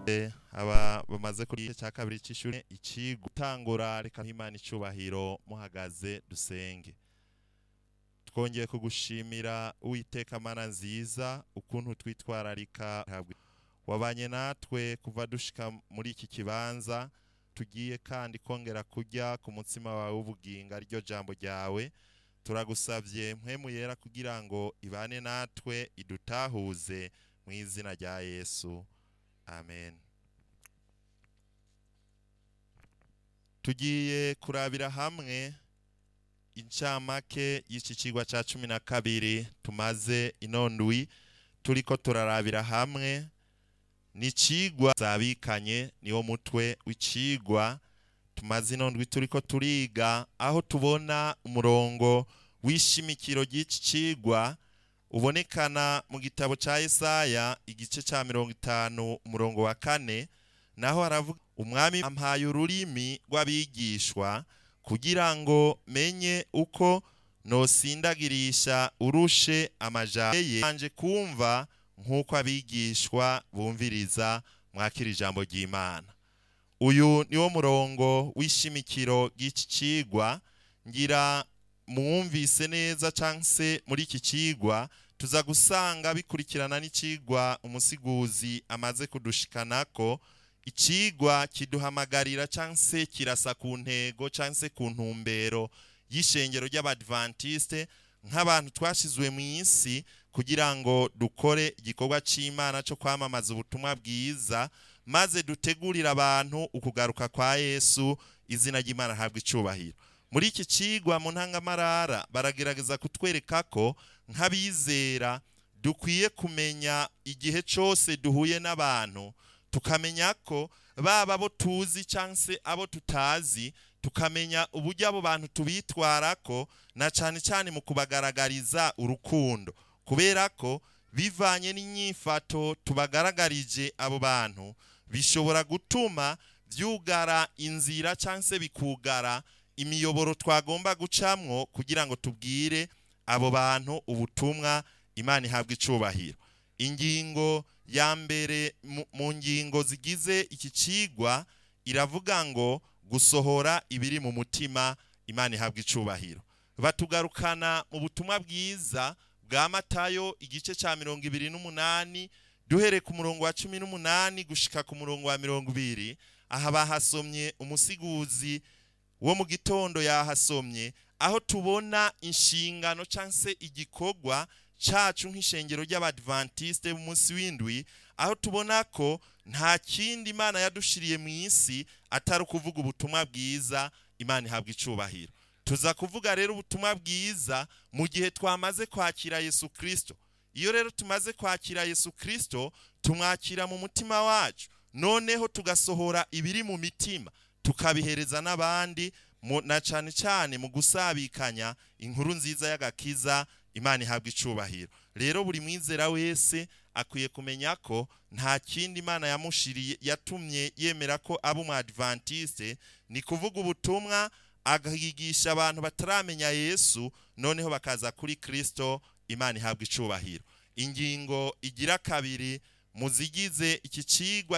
aba bamaze kuri igice cya kabiri cy'ishuri iki gutangura reka nk'imana icubahiro muhagaze dusenge twongeye kugushimira uwiteka mana nziza ukuntu twitwararika wabanye natwe kuva dushika muri iki kibanza tugiye kandi kongera kujya ku mutsima wawe w'ubugingo ariryo jambo ryawe turagusabye mpwemu yera kugira ngo ibane natwe idutahuze mu izina rya yesu amen tugiye kurabira hamwe incamake y'iki kigwa cya cumi na kabiri tumaze inondwi turiko turarabira hamwe n'icigwa zabikanye niwo mutwe w'icigwa tumaze inondwi turiko turiga aho tubona umurongo w'ishimikiro ry'iki cigwa ubonekana mu gitabo cya Yesaya igice cya mirongo itanu umurongo wa kane naho haravuga umwami ampaye ururimi rw'abigishwa kugira ngo menye uko nosindagirisha urushe amajambo ye anje kumva nk'uko abigishwa bumviriza mwakira ijambo ry'imana uyu niwo murongo w'ishimikiro ry'iki cigwa ngira mwumvise neza cyangwa se muri iki cigwa tuza gusanga bikurikirana n'icigwa umusiguzi amaze kudushikanako icigwa kiduhamagarira cyangwa se kirasa ku ntego cyangwa se ku ntumbero y'ishengero ry'abadventiste nk'abantu twashyizwe mu isi kugira ngo dukore igikorwa cy'imana cyo kwamamaza ubutumwa bwiza maze dutegurire abantu ukugaruka kwa yesu izina ry'imana ahabwa icubahiro muri iki cigwa mu ntangamarara baragerageza kutwereka ko nk'abizera dukwiye kumenya igihe cyose duhuye n'abantu tukamenya ko baba abo tuzi cyangwa se abo tutazi tukamenya uburyo abo bantu tubitwara ko na cyane cyane mu kubagaragariza urukundo kubera ko bivanye n'inyifato tubagaragarije abo bantu bishobora gutuma byugara inzira cyangwa se bikugara imiyoboro twagomba gucamwo kugira ngo tubwire abo bantu ubutumwa imana ihabwa icubahiro ingingo ya mbere mu ngingo zigize iki cigwa iravuga ngo gusohora ibiri mu mutima imana ihabwa icubahiro batugarukana mu butumwa bwiza bwa matayo igice cya mirongo ibiri n'umunani duhereye ku murongo wa cumi n'umunani gushika ku murongo wa mirongo ibiri aha bahasomye umusiguzi wo mu gitondo yahasomye aho tubona inshingano cyangwa se igikorwa cacu nk'ishengero ry'abadventiste b'umunsi w'indwi aho tubona ko nta kindi imana yadushiriye mu isi atari ukuvuga ubutumwa bwiza imana ihabwa icubahiro tuza kuvuga rero ubutumwa bwiza mu gihe twamaze kwakira yesu kirisito iyo rero tumaze kwakira yesu kirisito tumwakira mu mutima wacu noneho tugasohora ibiri mu mitima tukabihereza n'abandi na cyane cyane mu gusabikanya inkuru nziza y'agakiza imana ihabwa icubahiro rero buri mwizera wese akwiye kumenya ko nta kindi imana yamushiriye yatumye yemera ko aba umwadventiste ni kuvuga ubutumwa agahigisha abantu bataramenya yesu noneho bakaza kuri kirisito imana ihabwa icubahiro ingingo igira kabiri mu zigize iki cigwa